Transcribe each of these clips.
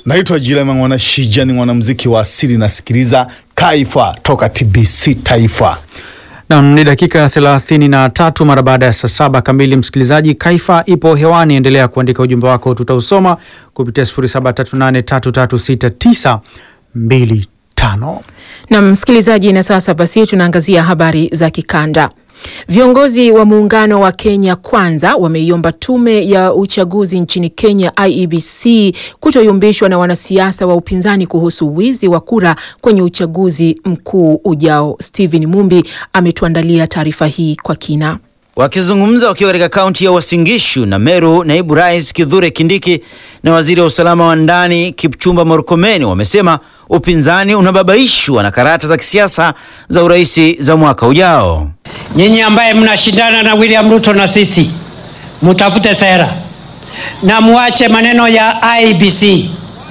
Naitwa Jilema Mwana Shija, ni mwanamuziki wa asili, nasikiliza Kaifa toka TBC Taifa. Nam ni dakika thelathini na tatu mara baada ya saa saba kamili. Msikilizaji, Kaifa ipo hewani, endelea kuandika ujumbe wako, tutausoma kupitia sifuri saba tatu nane tatu tatu sita tisa mbili tano. Na msikilizaji, na sasa basi tunaangazia habari za kikanda. Viongozi wa muungano wa Kenya Kwanza wameiomba tume ya uchaguzi nchini Kenya IEBC kutoyumbishwa na wanasiasa wa upinzani kuhusu wizi wa kura kwenye uchaguzi mkuu ujao. Stephen Mumbi ametuandalia taarifa hii kwa kina. Wakizungumza wakiwa katika kaunti ya Uasin Gishu na Meru, naibu rais Kithure Kindiki na waziri wa usalama wa ndani Kipchumba Murkomen wamesema upinzani unababaishwa na karata za kisiasa za uraisi za mwaka ujao. Nyinyi ambaye mnashindana na William Ruto na sisi, mutafute sera na muache maneno ya IBC.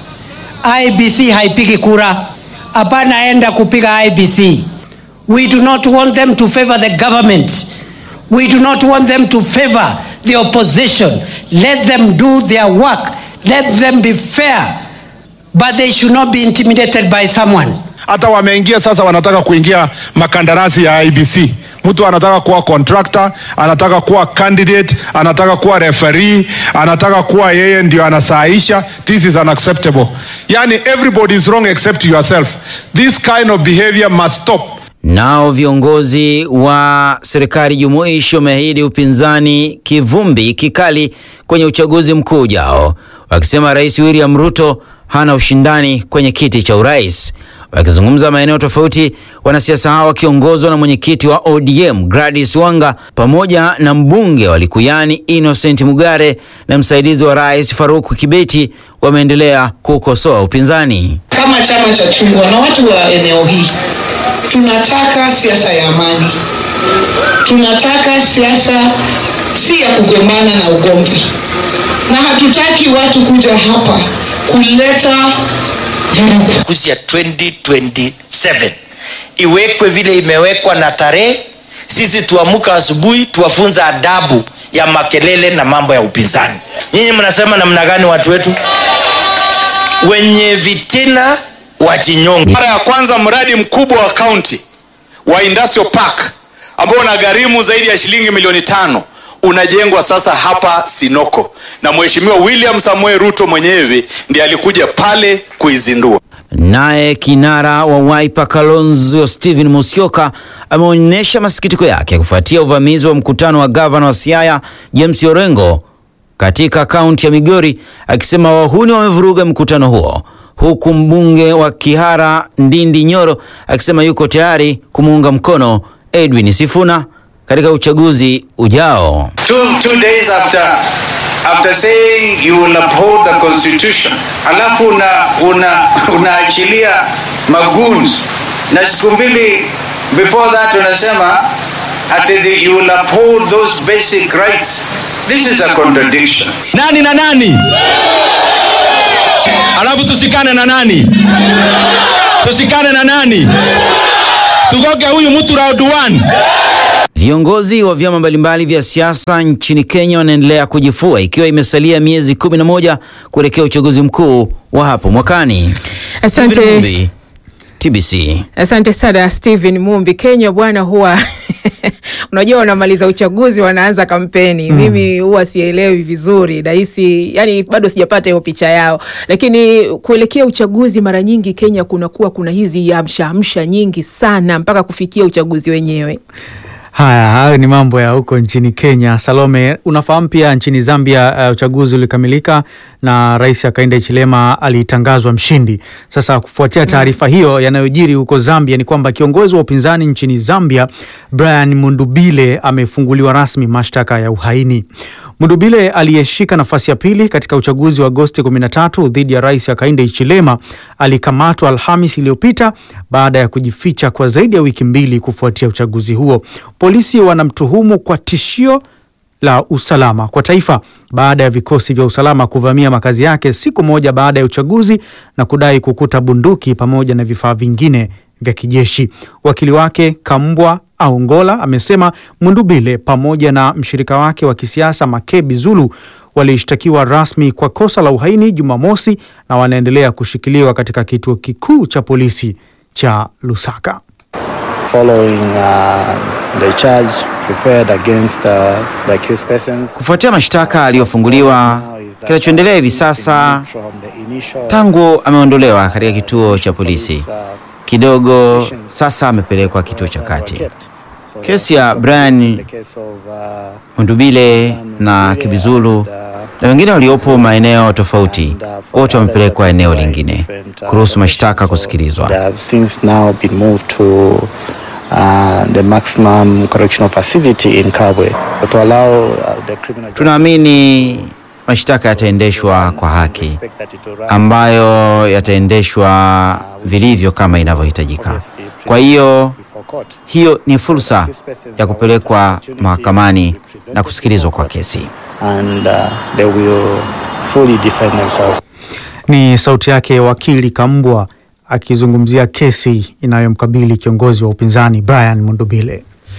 IBC haipigi kura, hapana, enda kupiga IBC. We do not want them to favor the government. We do not want them to favor the opposition. Let them do their work. Let them be fair. But they should not be intimidated by someone. Hata wameingia sasa, wanataka kuingia makandarasi ya IBC. Mtu anataka kuwa contractor, anataka kuwa candidate, anataka kuwa referee, anataka kuwa yeye ndio anasaisha. This is unacceptable. Yani everybody is wrong except yourself. This kind of behavior must stop. Nao viongozi wa serikali jumuishi wameahidi upinzani kivumbi kikali kwenye uchaguzi mkuu ujao, wakisema Rais William Ruto hana ushindani kwenye kiti cha urais. Wakizungumza maeneo tofauti, wanasiasa hao wakiongozwa na mwenyekiti wa ODM Gladys Wanga pamoja na mbunge wa Likuyani Innocent Mugare na msaidizi wa rais Faruku Kibeti wameendelea kukosoa upinzani. Kama chama cha chungwa na watu wa eneo hii tunataka siasa ya amani, tunataka siasa si ya kugombana na ugomvi, na hatutaki watu kuja hapa kuleta vurugu. Uchaguzi ya 2027 iwekwe vile imewekwa na tarehe. Sisi tuamuka asubuhi, tuwafunza adabu ya makelele na mambo ya upinzani. Nyinyi mnasema namna gani watu wetu wenye vitina wajinyonge. Mara ya kwanza mradi mkubwa wa kaunti wa industrial park ambao unagharimu zaidi ya shilingi milioni tano unajengwa sasa hapa Sinoko, na Mheshimiwa William Samuel Ruto mwenyewe ndiye alikuja pale kuizindua. Naye kinara wa Wiper Kalonzo Stephen Musyoka ameonyesha masikitiko yake kufuatia uvamizi wa mkutano wa gavana wa Siaya James Orengo katika kaunti ya Migori, akisema wahuni wamevuruga mkutano huo, huku mbunge wa Kihara Ndindi Nyoro akisema yuko tayari kumuunga mkono Edwin Sifuna katika uchaguzi ujao. Two, two days after, after saying you will uphold the constitution, alafu una, una, unaachilia magoons na siku mbili before that unasema ati the, you will uphold those basic rights. This is a contradiction. Nani na nani? Alafu tusikane na nani? Tusikane na nani? Tugoge huyu mtu round one. Viongozi wa vyama mbalimbali vya siasa nchini Kenya wanaendelea kujifua ikiwa imesalia miezi kumi na moja kuelekea uchaguzi mkuu wa hapo mwakani. Asante. Stephen Mumbi, TBC. Asante sana Stephen Mumbi. Kenya bwana, huwa unajua wanamaliza uchaguzi wanaanza kampeni mm. Mimi huwa sielewi vizuri, nahisi yani bado sijapata hiyo picha yao, lakini kuelekea uchaguzi mara nyingi Kenya kunakuwa kuna hizi amsha amsha nyingi sana mpaka kufikia uchaguzi wenyewe. Haya, hayo ni mambo ya huko nchini Kenya. Salome, unafahamu pia nchini Zambia uh, uchaguzi ulikamilika na Rais Hakainde Hichilema alitangazwa mshindi. Sasa kufuatia taarifa hiyo, yanayojiri huko Zambia ni kwamba kiongozi wa upinzani nchini Zambia Brian Mundubile amefunguliwa rasmi mashtaka ya uhaini. Mundubile aliyeshika nafasi ya pili katika uchaguzi wa Agosti 13 dhidi ya Rais Hakainde Hichilema alikamatwa Alhamis iliyopita baada ya kujificha kwa zaidi ya wiki mbili kufuatia uchaguzi huo. Polisi wanamtuhumu kwa tishio la usalama kwa taifa baada ya vikosi vya usalama kuvamia makazi yake siku moja baada ya uchaguzi na kudai kukuta bunduki pamoja na vifaa vingine vya kijeshi. Wakili wake Kambwa Aongola amesema Mundubile pamoja na mshirika wake wa kisiasa Makebi Zulu walishtakiwa rasmi kwa kosa la uhaini Jumamosi na wanaendelea kushikiliwa katika kituo kikuu cha polisi cha Lusaka. Following uh, the charge preferred against uh, the accused persons. Kufuatia mashtaka aliyofunguliwa, kinachoendelea hivi sasa tangu ameondolewa katika kituo cha polisi kidogo, sasa amepelekwa kituo cha kati. Kesi ya Brian Mundubile na Kibizulu na wengine waliopo maeneo tofauti, wote wamepelekwa eneo lingine kuruhusu mashtaka kusikilizwa. They have since now been moved to uh, the maximum correctional facility in Kabwe to allow uh, the criminal Tunaamini mashtaka yataendeshwa kwa haki, ambayo yataendeshwa vilivyo kama inavyohitajika. Kwa hiyo hiyo ni fursa ya kupelekwa mahakamani na kusikilizwa kwa kesi. and uh, they will fully defend themselves. Ni sauti yake wakili Kambwa akizungumzia kesi inayomkabili kiongozi wa upinzani Brian Mundubile.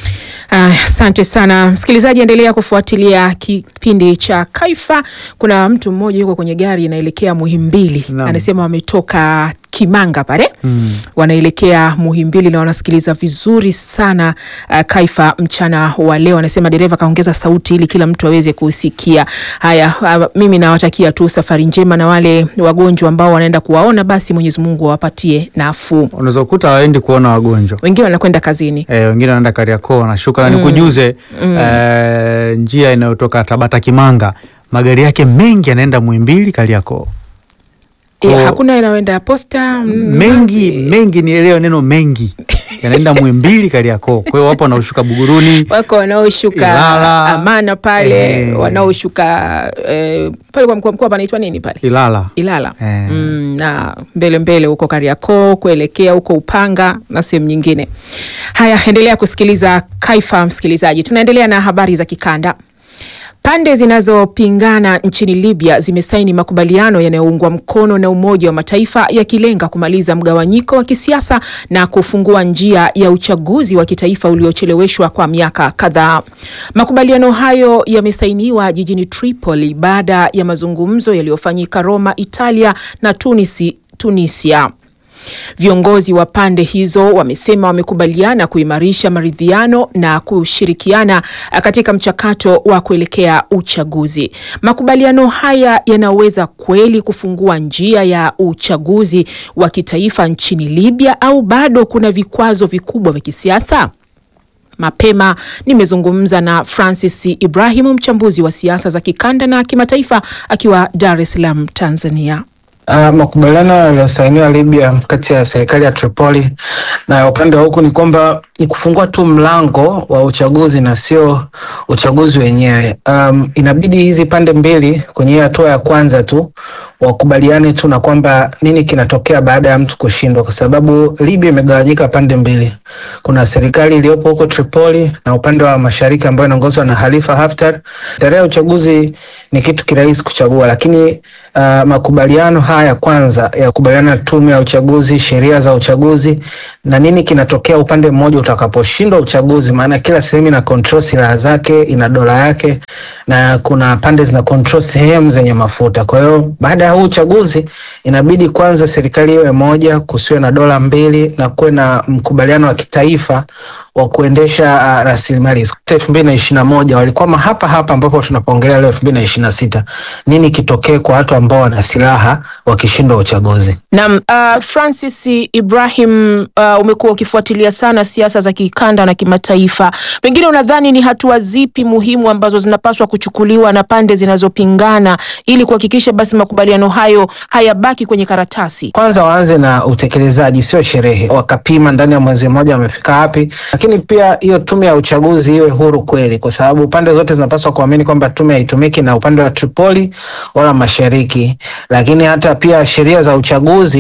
Asante sana msikilizaji, endelea kufuatilia kipindi cha Kaifa. Kuna mtu mmoja yuko kwenye gari inaelekea Muhimbili, anasema wametoka Kimanga pale Mm. wanaelekea Muhimbili na wanasikiliza vizuri sana uh, Kaifa mchana wa leo. Anasema dereva kaongeza sauti ili kila mtu aweze kusikia. Haya, uh, mimi nawatakia tu safari njema, na wale wagonjwa ambao wanaenda kuwaona, basi Mwenyezi Mungu awapatie nafuu. Unaweza kukuta waendi kuona wagonjwa Wengine wanakwenda kazini. e, wengine wanaenda Kariakoo wanashuka na Mm. nikujuze Mm. e, njia inayotoka Tabata Kimanga magari yake mengi yanaenda Muhimbili Kariakoo. E, Kwa- hakuna inayoenda posta mm, mengi mengi, nielewe neno mengi yanaenda Muhimbili Kariakoo. Kwa hiyo wapo wanaoshuka Buguruni wako wanaoshuka Ilala. Amana pale Eh. wanaoshuka eh, pale kwa mkoa mkoa panaitwa nini pale Ilala Ilala Eh. mm, na mbele mbele huko Kariakoo kuelekea huko Upanga na sehemu nyingine. Haya, endelea kusikiliza Kaifa msikilizaji, tunaendelea na habari za kikanda. Pande zinazopingana nchini Libya zimesaini makubaliano yanayoungwa mkono na Umoja wa Mataifa yakilenga kumaliza mgawanyiko wa kisiasa na kufungua njia ya uchaguzi wa kitaifa uliocheleweshwa kwa miaka kadhaa. Makubaliano hayo yamesainiwa jijini Tripoli baada ya mazungumzo yaliyofanyika Roma, Italia na Tunisi, Tunisia. Viongozi wa pande hizo wamesema wamekubaliana kuimarisha maridhiano na kushirikiana katika mchakato wa kuelekea uchaguzi. Makubaliano haya yanaweza kweli kufungua njia ya uchaguzi wa kitaifa nchini Libya au bado kuna vikwazo vikubwa vya kisiasa? Mapema nimezungumza na Francis Ibrahimu, mchambuzi wa siasa za kikanda na kimataifa, akiwa Dar es Salaam, Tanzania. Uh, makubaliano yaliyosainiwa Libya kati ya serikali ya Tripoli na upande wa huku ni kwamba ni kufungua tu mlango wa uchaguzi na sio uchaguzi wenyewe. Um, inabidi hizi pande mbili kwenye hii hatua ya kwanza tu wakubaliane tu na kwamba nini kinatokea baada ya mtu kushindwa, kwa sababu Libya imegawanyika pande mbili. Kuna serikali iliyopo huko Tripoli na upande wa mashariki ambayo inaongozwa na Khalifa Haftar. Tarehe ya uchaguzi ni kitu kirahisi kuchagua, lakini uh, makubaliano haya kwanza ya kukubaliana na tume ya uchaguzi, sheria za uchaguzi na nini kinatokea upande mmoja utakaposhindwa uchaguzi, maana kila sehemu ina control silaha zake, ina dola yake, na kuna pande zina control sehemu zenye mafuta. Kwa hiyo baada ya huu uchaguzi inabidi kwanza serikali iwe moja, kusiwe na dola mbili na kuwe na mkubaliano wa kitaifa wa kuendesha uh, rasilimali. elfu mbili na ishirini na moja walikwama hapa hapa ambapo tunapoongelea leo elfu mbili na ishirini na sita nini kitokee kwa watu ambao wana silaha wakishindwa uchaguzi? Naam, uh, Francis Ibrahim, uh, umekuwa ukifuatilia sana siasa za kikanda na kimataifa. Pengine unadhani ni hatua zipi muhimu ambazo zinapaswa kuchukuliwa na pande zinazopingana ili kuhakikisha basi makubaliano hayo hayabaki kwenye karatasi? Kwanza waanze na utekelezaji, sio sherehe, wakapima ndani ya mwezi mmoja wamefika wapi. Lakini pia hiyo tume ya uchaguzi iwe huru kweli, kwa sababu pande zote zinapaswa kuamini kwamba tume haitumiki na upande wa Tripoli wala mashariki. Lakini hata pia sheria za uchaguzi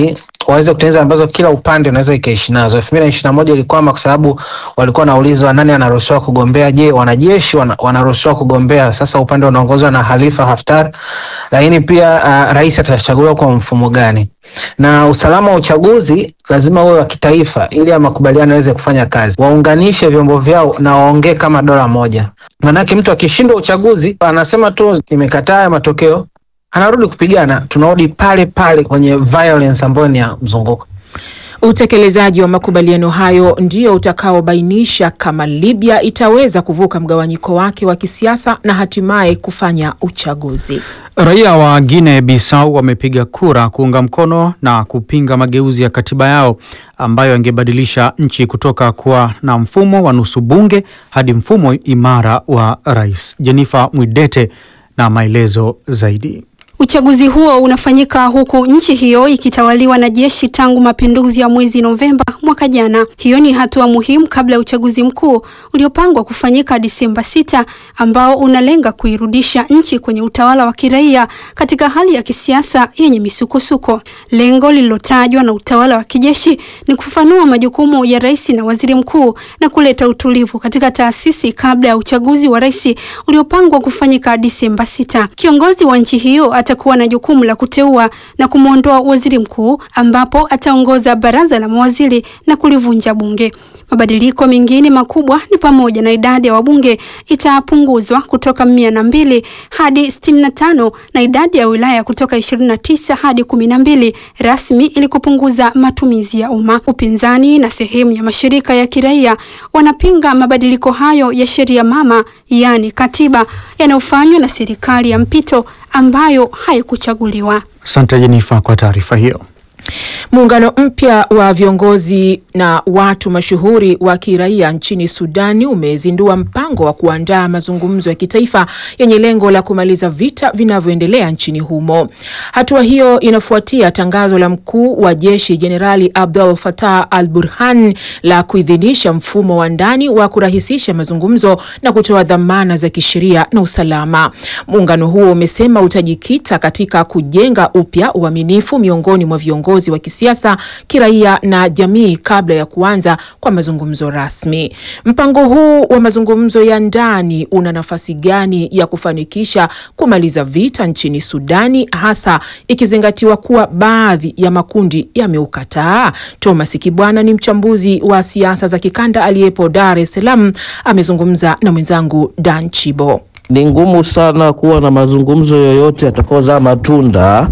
waweze kutengeneza ambazo kila upande unaweza ikaishi nazo. elfu mbili na ishirini na moja ilikwama kwa sababu walikuwa wanaulizwa nani anaruhusiwa kugombea. Je, wanajeshi wana, wanaruhusiwa kugombea? Sasa upande unaongozwa na Khalifa Haftar, lakini pia uh, rais atachaguliwa kwa mfumo gani? Na usalama wa uchaguzi lazima uwe wa kitaifa ili ya makubaliano yaweze kufanya kazi. Waunganishe vyombo vyao na waongee kama dola moja, manake mtu akishindwa uchaguzi anasema tu nimekataa ya matokeo anarudi kupigana, tunarudi pale pale kwenye violence ambayo ni ya mzunguko. Utekelezaji wa makubaliano hayo ndio utakaobainisha kama Libya itaweza kuvuka mgawanyiko wake wa kisiasa na hatimaye kufanya uchaguzi. Raia wa Guinea Bissau wamepiga kura kuunga mkono na kupinga mageuzi ya katiba yao ambayo yangebadilisha nchi kutoka kuwa na mfumo wa nusu bunge hadi mfumo imara wa rais. Jennifer Mwidete na maelezo zaidi. Uchaguzi huo unafanyika huku nchi hiyo ikitawaliwa na jeshi tangu mapinduzi ya mwezi Novemba mwaka jana. Hiyo ni hatua muhimu kabla ya uchaguzi mkuu uliopangwa kufanyika Disemba sita, ambao unalenga kuirudisha nchi kwenye utawala wa kiraia katika hali ya kisiasa yenye misukosuko. Lengo lililotajwa na utawala wa kijeshi ni kufafanua majukumu ya rais na waziri mkuu na kuleta utulivu katika taasisi kabla ya uchaguzi wa rais uliopangwa kufanyika Disemba sita. Kiongozi wa nchi hiyo atakuwa na jukumu la kuteua na kumwondoa waziri mkuu ambapo ataongoza baraza la mawaziri na kulivunja bunge. Mabadiliko mengine makubwa ni pamoja na idadi ya wabunge itapunguzwa kutoka mia na mbili hadi sitini na tano na idadi ya wilaya kutoka ishirini na tisa hadi kumi na mbili rasmi ili kupunguza matumizi ya umma. Upinzani na sehemu ya mashirika ya kiraia wanapinga mabadiliko hayo ya sheria mama, yaani katiba, yanayofanywa na serikali ya mpito ambayo haikuchaguliwa. Asante Jenifa kwa taarifa hiyo. Muungano mpya wa viongozi na watu mashuhuri wa kiraia nchini Sudani umezindua mpango wa kuandaa mazungumzo ya kitaifa yenye lengo la kumaliza vita vinavyoendelea nchini humo. Hatua hiyo inafuatia tangazo la mkuu wa jeshi Jenerali Abdel Fattah al-Burhan la kuidhinisha mfumo wa ndani wa kurahisisha mazungumzo na kutoa dhamana za kisheria na usalama. Muungano huo umesema utajikita katika kujenga upya uaminifu miongoni mwa viongozi wa kisiasa, kiraia na jamii kabla ya kuanza kwa mazungumzo rasmi. Mpango huu wa mazungumzo ya ndani una nafasi gani ya kufanikisha kumaliza vita nchini Sudani, hasa ikizingatiwa kuwa baadhi ya makundi yameukataa? Thomas Kibwana ni mchambuzi wa siasa za kikanda aliyepo Dar es Salaam, amezungumza na mwenzangu Dan Chibo. Ni ngumu sana kuwa na mazungumzo yoyote yatakaozaa matunda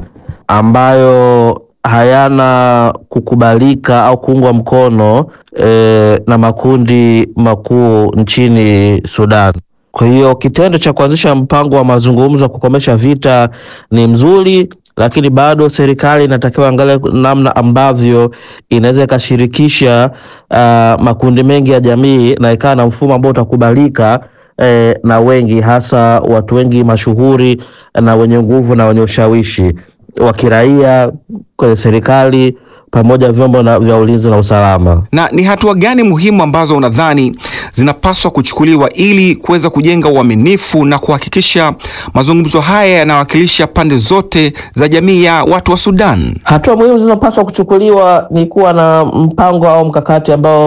ambayo hayana kukubalika au kuungwa mkono e, na makundi makuu nchini Sudan. Kwa hiyo kitendo cha kuanzisha mpango wa mazungumzo wa kukomesha vita ni mzuri, lakini bado serikali inatakiwa angalia namna ambavyo inaweza ikashirikisha uh, makundi mengi ya jamii na ikawa na mfumo ambao utakubalika eh, na wengi, hasa watu wengi mashuhuri na wenye nguvu na wenye ushawishi wa kiraia kwenye serikali pamoja vyombo na vya ulinzi na usalama. Na ni hatua gani muhimu ambazo unadhani zinapaswa kuchukuliwa ili kuweza kujenga uaminifu na kuhakikisha mazungumzo haya yanawakilisha pande zote za jamii ya watu wa Sudan? Hatua muhimu zinazopaswa kuchukuliwa ni kuwa na mpango au mkakati ambao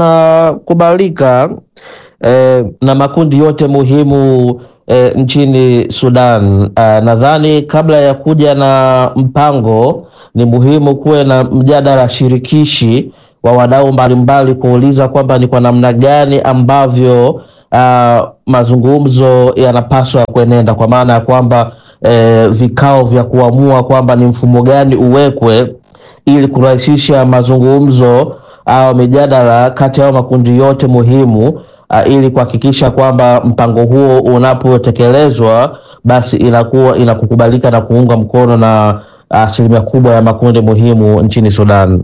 unakubalika eh, na makundi yote muhimu E, nchini Sudan. Uh, nadhani kabla ya kuja na mpango ni muhimu kuwe na mjadala shirikishi wa wadau mbalimbali kuuliza kwamba ni kwa namna gani ambavyo uh, mazungumzo yanapaswa kuenenda, kwa maana ya kwamba eh, vikao vya kuamua kwamba ni mfumo gani uwekwe ili kurahisisha mazungumzo au mijadala kati ya makundi yote muhimu Uh, ili kuhakikisha kwamba mpango huo unapotekelezwa basi inakuwa inakukubalika na kuunga mkono na asilimia uh, kubwa ya makundi muhimu nchini Sudan.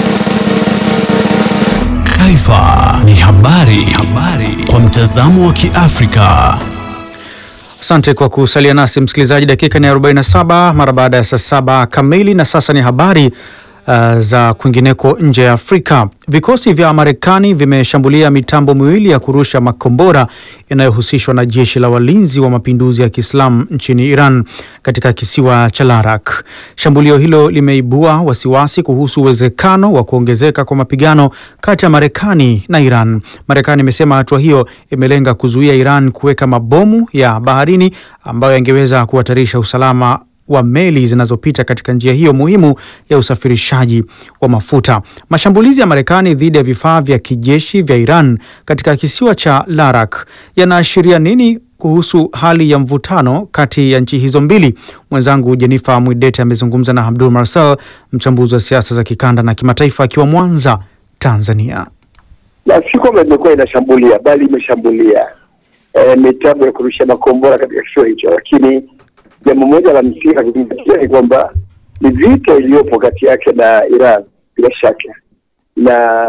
Taifa ni habari, habari kwa mtazamo wa Kiafrika. Asante kwa kusalia nasi msikilizaji, dakika ni 47 mara baada ya saa saba kamili, na sasa ni habari uh, za kwingineko nje ya Afrika. Vikosi vya Marekani vimeshambulia mitambo miwili ya kurusha makombora inayohusishwa na jeshi la walinzi wa mapinduzi ya Kiislamu nchini Iran katika kisiwa cha Larak. Shambulio hilo limeibua wasiwasi kuhusu uwezekano wa kuongezeka kwa mapigano kati ya Marekani na Iran. Marekani imesema hatua hiyo imelenga kuzuia Iran kuweka mabomu ya baharini ambayo yangeweza kuhatarisha usalama wa meli zinazopita katika njia hiyo muhimu ya usafirishaji wa mafuta. Mashambulizi ya Marekani dhidi ya vifaa vya kijeshi vya Iran katika kisiwa cha Larak yanaashiria nini kuhusu hali ya mvutano kati ya nchi hizo mbili? Mwenzangu Jennifer Mwidete amezungumza na Abdul Marcel, mchambuzi wa siasa za kikanda na kimataifa, akiwa Mwanza, Tanzania. na si kwamba imekuwa inashambulia bali imeshambulia e, mitambo ya kurusha makombora katika kisiwa hicho, lakini jambo moja la msingi la kuzingatia ni kwamba ni vita iliyopo kati yake na Iran bila shaka, na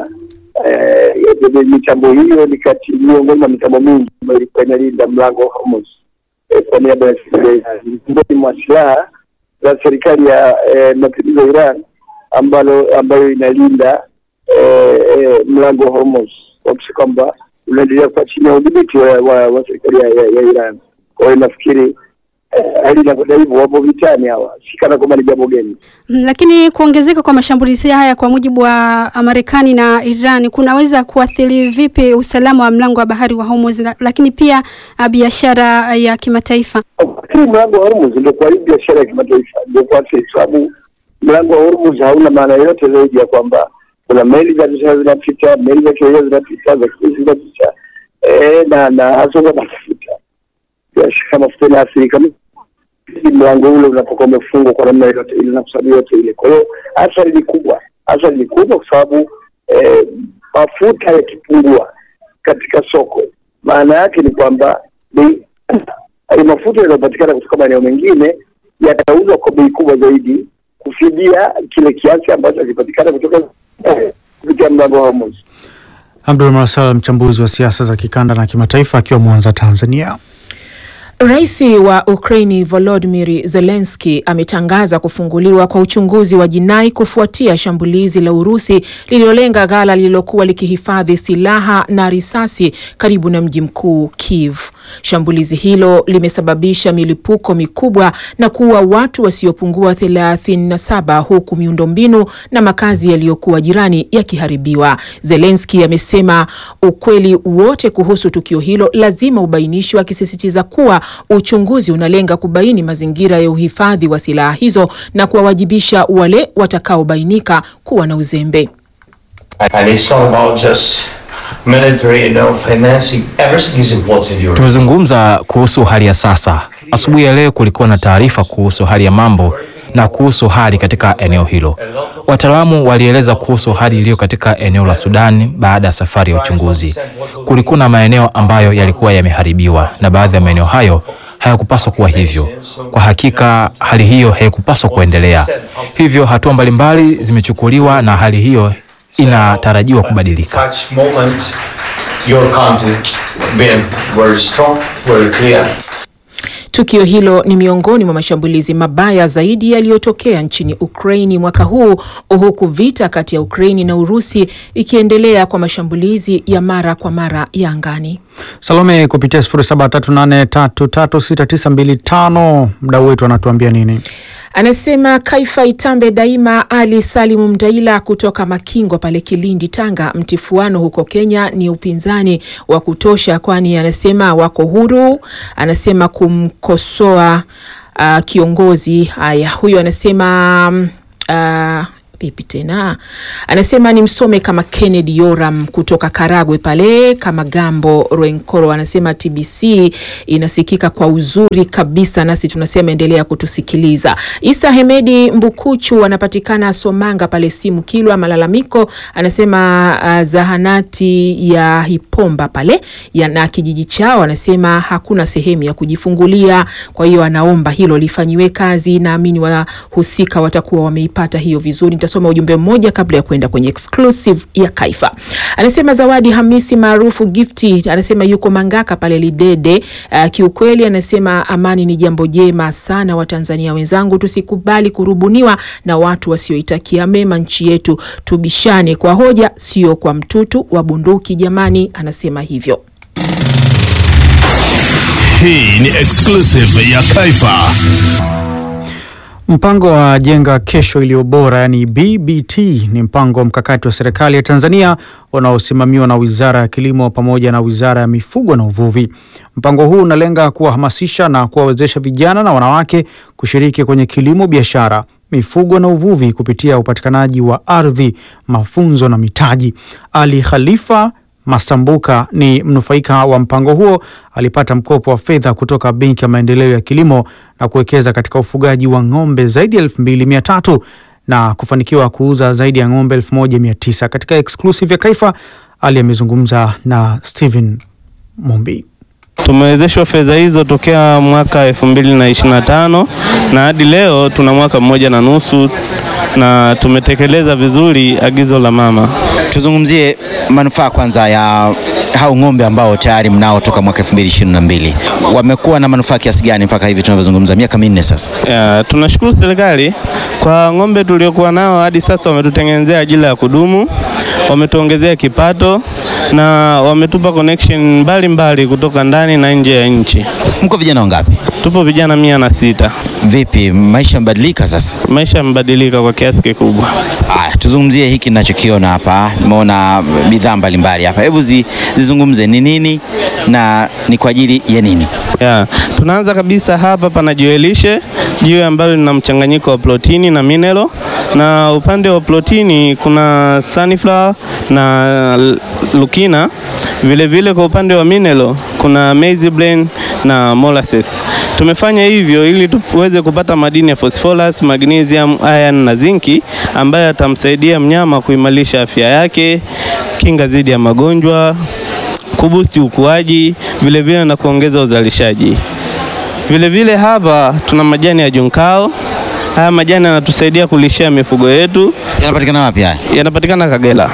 e, mitambo hiyo ni kati miongoni mwa mitambo mingi ambayo ilikuwa inalinda mlango wa Hormuz e, kwa niaba ya serikali ya Iran. Ni miongoni mwa silaha za serikali ya e, mapinduzi ya Iran ambalo ambayo inalinda eh, eh, mlango wa Hormuz kuakisha kwamba unaendelea kuwa chini ya udhibiti wa, wa, wa serikali ya, ya, ya Iran. Kwa hiyo nafikiri eh, hali inakwenda hivyo, wapo vitani hawa, si kana kwamba ni jambo geni. Mm, Lakini kuongezeka kwa mashambulizi haya kwa mujibu wa Marekani na Iran kunaweza kuathiri vipi usalama wa mlango wa bahari wa Hormuz, la- lakini pia ah, biashara ya kimataifa? Lakini mlango wa Hormuz ndio kwa hii biashara ya kimataifa ndio kwa kwa sababu mlango wa Hormuz hauna maana yoyote zaidi ya kwamba kuna meli za biashara zinapita, meli za kiraia zinapita, za kijeshi zinapita, eh, na na hasa kwa mafuta biashara mafuta inaathirika mlango ule unapokuwa umefungwa kwa namna yoyote ile na kusababu yote ile. Kwa hiyo athari ni kubwa, athari ni kubwa kwa sababu eh, mafuta yakipungua katika soko, maana yake ni kwamba bei hayo mafuta yanayopatikana kutoka maeneo mengine yatauzwa kwa bei kubwa zaidi kufidia kile kiasi ambacho hakipatikana kutoka eh, kupitia mlango wa Hormuz. Abdul Marcel, mchambuzi wa siasa za kikanda na kimataifa, akiwa Mwanza, Tanzania. Rais wa Ukraini Volodymyr Zelensky ametangaza kufunguliwa kwa uchunguzi wa jinai kufuatia shambulizi la Urusi lililolenga ghala lililokuwa likihifadhi silaha na risasi karibu na mji mkuu Kiev. Shambulizi hilo limesababisha milipuko mikubwa na kuua watu wasiopungua 37 huku miundombinu na makazi yaliyokuwa jirani yakiharibiwa. Zelensky amesema ukweli wote kuhusu tukio hilo lazima ubainishwe, akisisitiza kuwa uchunguzi unalenga kubaini mazingira ya uhifadhi wa silaha hizo na kuwawajibisha wale watakaobainika kuwa na uzembe. And it's not about just military, you know, financing. Everything is important in Europe. Tumezungumza kuhusu hali ya sasa. Asubuhi ya leo kulikuwa na taarifa kuhusu hali ya mambo na kuhusu hali katika eneo hilo. Wataalamu walieleza kuhusu hali iliyo katika eneo la Sudan baada ya safari ya uchunguzi. Kulikuwa na maeneo ambayo yalikuwa yameharibiwa na baadhi ya maeneo hayo hayakupaswa kuwa hivyo. Kwa hakika hali hiyo haikupaswa kuendelea. Hivyo hatua mbalimbali zimechukuliwa na hali hiyo inatarajiwa kubadilika. Such moment, your country being very strong, very clear. Tukio hilo ni miongoni mwa mashambulizi mabaya zaidi yaliyotokea nchini Ukraini mwaka huu, huku vita kati ya Ukraini na Urusi ikiendelea kwa mashambulizi ya mara kwa mara ya angani. Salome kupitia 0738336925 mdau wetu anatuambia nini? Anasema Kaifa Itambe daima. Ali Salimu Mdaila kutoka Makingo pale Kilindi, Tanga. Mtifuano huko Kenya ni upinzani wa kutosha, kwani anasema wako huru, anasema kumkosoa uh, kiongozi. Haya, huyo anasema mm, uh, vipi tena, anasema ni msome kama Kennedy Yoram kutoka Karagwe pale kama Gambo Rwenkoro, anasema TBC inasikika kwa uzuri kabisa, nasi tunasema endelea kutusikiliza. Isa Hemedi Mbukuchu anapatikana Somanga pale simu Kilwa malalamiko, anasema uh, zahanati ya Hipomba pale ya, na kijiji chao anasema hakuna sehemu ya kujifungulia, kwa hiyo anaomba hilo lifanyiwe kazi. Naamini wahusika watakuwa wameipata hiyo vizuri. nitasoma ujumbe mmoja kabla ya kwenda kwenye exclusive ya Kaifa. Anasema Zawadi Hamisi maarufu Gifti, anasema yuko Mangaka pale Lidede. Uh, kiukweli anasema amani ni jambo jema sana. Watanzania wenzangu, tusikubali kurubuniwa na watu wasioitakia mema nchi yetu, tubishane kwa hoja, sio kwa mtutu wa bunduki. Jamani, anasema hivyo. Hii ni exclusive ya Kaifa. Mpango wa Jenga Kesho Iliyo Bora, yani BBT, ni mpango wa mkakati wa serikali ya Tanzania unaosimamiwa na Wizara ya Kilimo pamoja na Wizara ya Mifugo na Uvuvi. Mpango huu unalenga kuwahamasisha na kuwawezesha vijana na wanawake kushiriki kwenye kilimo, biashara, mifugo na uvuvi kupitia upatikanaji wa ardhi, mafunzo na mitaji. Ali Khalifa Masambuka ni mnufaika wa mpango huo. Alipata mkopo wa fedha kutoka Benki ya Maendeleo ya Kilimo na kuwekeza katika ufugaji wa ng'ombe zaidi ya elfu mbili mia tatu na kufanikiwa kuuza zaidi ya ng'ombe elfu moja mia tisa Katika exclusive ya Kaifa, Ali amezungumza na Steven Mumbi. Tumewezeshwa fedha hizo tokea mwaka elfu mbili na ishirini na tano na hadi leo tuna mwaka mmoja na nusu na tumetekeleza vizuri agizo la mama. Tuzungumzie manufaa kwanza ya hao ng'ombe ambao tayari mnao toka mwaka 2022. Wamekuwa na manufaa kiasi gani mpaka hivi tunavyozungumza, miaka minne sasa? Ya, tunashukuru serikali kwa ng'ombe tuliokuwa nao hadi sasa, wametutengenezea ajira ya kudumu, wametuongezea kipato na wametupa connection mbalimbali mbali kutoka ndani na nje ya nchi. Mko vijana wangapi? Tupo vijana mia na sita. Vipi, maisha yamebadilika sasa? Maisha yamebadilika kwa kiasi kikubwa. Haya, tuzungumzie hiki ninachokiona hapa. Nimeona bidhaa mbalimbali hapa, hebu zi, zizungumze ni nini na ni kwa ajili ya nini? Ya, tunaanza kabisa hapa, pana jiwe lishe, jiwe ambalo lina mchanganyiko wa protini na mineral, na upande wa protini kuna sunflower na lukina. Vile vile kwa upande wa mineral kuna maize bran na molasses. Tumefanya hivyo ili tuweze kupata madini ya phosphorus, magnesium, iron na zinki ambayo yatamsaidia mnyama kuimarisha afya yake, kinga dhidi ya magonjwa, kubusti ukuaji, vile vile na kuongeza uzalishaji. Vile vile hapa tuna majani ya junkao. Haya majani yanatusaidia kulishia mifugo yetu. Yanapatikana wapi haya? Yanapatikana Kagera.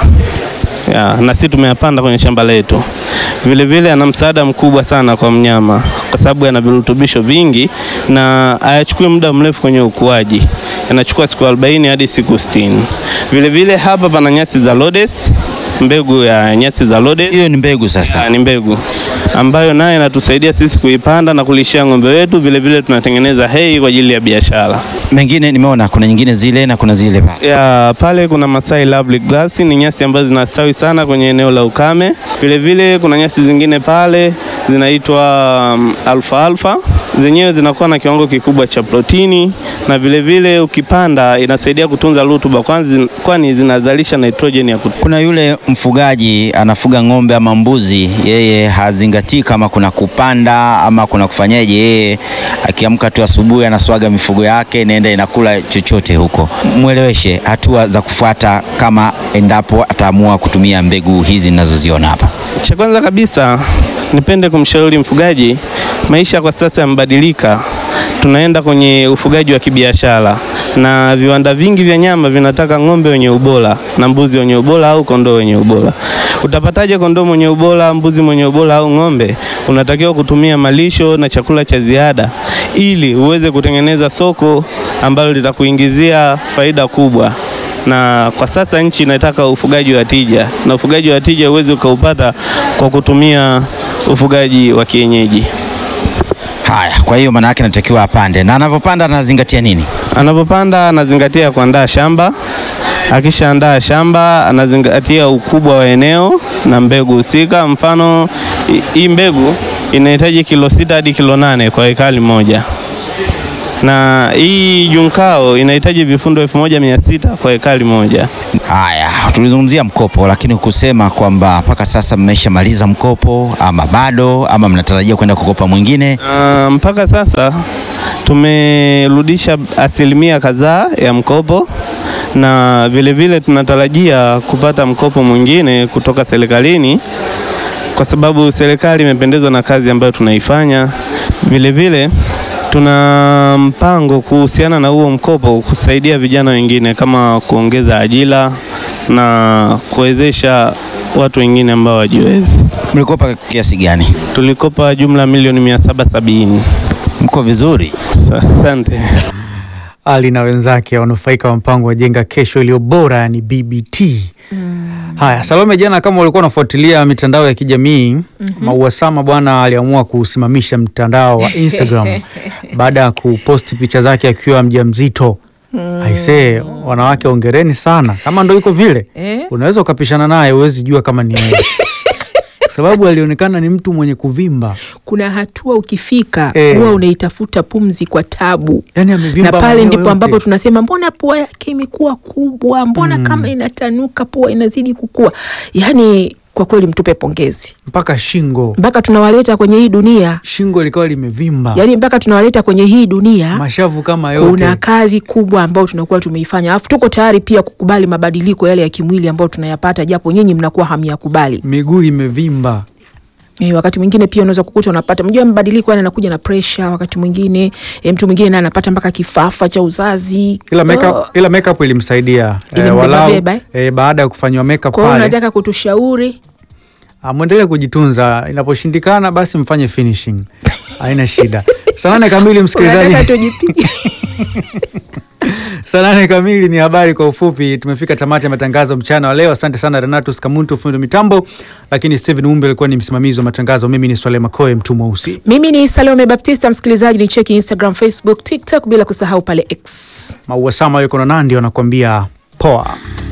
Ya, na sisi tumeyapanda kwenye shamba letu. Vile vile yana msaada mkubwa sana kwa mnyama kwa sababu yana virutubisho vingi na hayachukui muda mrefu kwenye ukuaji, yanachukua siku 40 hadi siku 60. Vile vile hapa pana nyasi za Rhodes, mbegu ya nyasi za Rhodes. Hiyo ni mbegu sasa? Ya, ni mbegu ambayo naye inatusaidia sisi kuipanda na kulishia ng'ombe wetu. Vile vile tunatengeneza hay kwa ajili ya biashara. Mengine nimeona kuna nyingine zile na kuna zile pale. Ya, pale kuna Masai Lovely Grass, ni nyasi ambazo zinastawi sana kwenye eneo la ukame. Vile vile kuna nyasi zingine pale zinaitwa um, alfa alfa, zenyewe zinakuwa na kiwango kikubwa cha protini na vile vile ukipanda inasaidia kutunza rutuba, kwani kwani zinazalisha nitrogen ya kutu. Kuna yule mfugaji anafuga ng'ombe ama mbuzi, yeye hazingatii kama kuna kupanda ama kuna kufanyaje. Yeye akiamka tu asubuhi anaswaga mifugo yake, inaenda inakula chochote huko. Mweleweshe hatua za kufuata kama endapo ataamua kutumia mbegu hizi ninazoziona hapa. Cha kwanza kabisa nipende kumshauri mfugaji, maisha kwa sasa yamebadilika. Tunaenda kwenye ufugaji wa kibiashara na viwanda vingi vya nyama vinataka ng'ombe wenye ubora na mbuzi wenye ubora au kondoo wenye ubora. Utapataje kondoo mwenye ubora, mbuzi mwenye ubora au ng'ombe? Unatakiwa kutumia malisho na chakula cha ziada ili uweze kutengeneza soko ambalo litakuingizia faida kubwa na kwa sasa nchi inataka ufugaji wa tija, na ufugaji wa tija huwezi ukaupata kwa kutumia ufugaji wa kienyeji. Haya, kwa hiyo maana yake natakiwa apande, na anavyopanda anazingatia nini? Anapopanda anazingatia kuandaa shamba. Akishaandaa shamba anazingatia ukubwa wa eneo na mbegu husika. Mfano, hii mbegu inahitaji kilo sita hadi kilo nane kwa ekari moja na hii junkao inahitaji vifundo elfu moja mia sita kwa ekari moja. Haya, tulizungumzia mkopo, lakini hukusema kwamba mpaka sasa mmeshamaliza mkopo ama bado ama mnatarajia kwenda kukopa mwingine? Uh, mpaka sasa tumerudisha asilimia kadhaa ya mkopo na vile vile tunatarajia kupata mkopo mwingine kutoka serikalini kwa sababu serikali imependezwa na kazi ambayo tunaifanya. Vile vile Tuna mpango kuhusiana na huo mkopo kusaidia vijana wengine kama kuongeza ajira na kuwezesha watu wengine ambao hawajiwezi. Mlikopa kiasi gani? Tulikopa jumla milioni mia saba sabini. Mko vizuri? Asante. Ali na wenzake wanufaika wa mpango wa jenga kesho iliyo bora, yani BBT. Haya, Salome, jana kama ulikuwa unafuatilia mitandao ya kijamii Mauasama bwana aliamua kusimamisha mtandao wa Instagram baada ya kuposti picha zake akiwa mjamzito. Aisee, wanawake ongereni sana. Kama ndo iko vile, Eh? unaweza ukapishana naye, huwezi jua kama ni yeye. Kwa sababu alionekana ni mtu mwenye kuvimba. Kuna hatua ukifika Eh. huwa unaitafuta pumzi kwa tabu, Yani na amevimba pale maeneo ndipo yote. ambapo tunasema mbona pua yake imekuwa kubwa, mbona kama inatanuka, pua inazidi kukua. Yani kwa kweli mtupe pongezi, mpaka shingo, mpaka tunawaleta kwenye hii dunia, shingo likawa limevimba, yani mpaka tunawaleta kwenye hii dunia mashavu kama yote. kuna kazi kubwa ambayo tunakuwa tumeifanya, alafu tuko tayari pia kukubali mabadiliko yale ya kimwili ambayo tunayapata, japo nyinyi mnakuwa hamyakubali. miguu imevimba. E, wakati mwingine pia unaweza kukuta unapata, mjua mabadiliko yani anakuja na pressure. Wakati mwingine e, mtu mwingine naye anapata mpaka kifafa cha uzazi. ila makeup, Oh. ila makeup ilimsaidia eh, Ilimbeba walau beba, eh? eh, baada ya kufanywa makeup Kwa hiyo pale unataka kutushauri ah, mwendelee kujitunza, inaposhindikana basi mfanye finishing, haina shida. Saa nane kamili msikilizaji, unataka tujipige saa nane kamili ni habari kwa ufupi. Tumefika tamati ya matangazo mchana wa leo. Asante sana Renatus Kamuntu, fundi mitambo, lakini Steven Umbe alikuwa ni msimamizi wa matangazo. Mimi ni Swale Makoe, mtu mweusi. Mimi ni Salome Baptista, msikilizaji ni cheki Instagram, Facebook, TikTok bila kusahau pale X. Mauasama yuko na Nandi wanakuambia poa.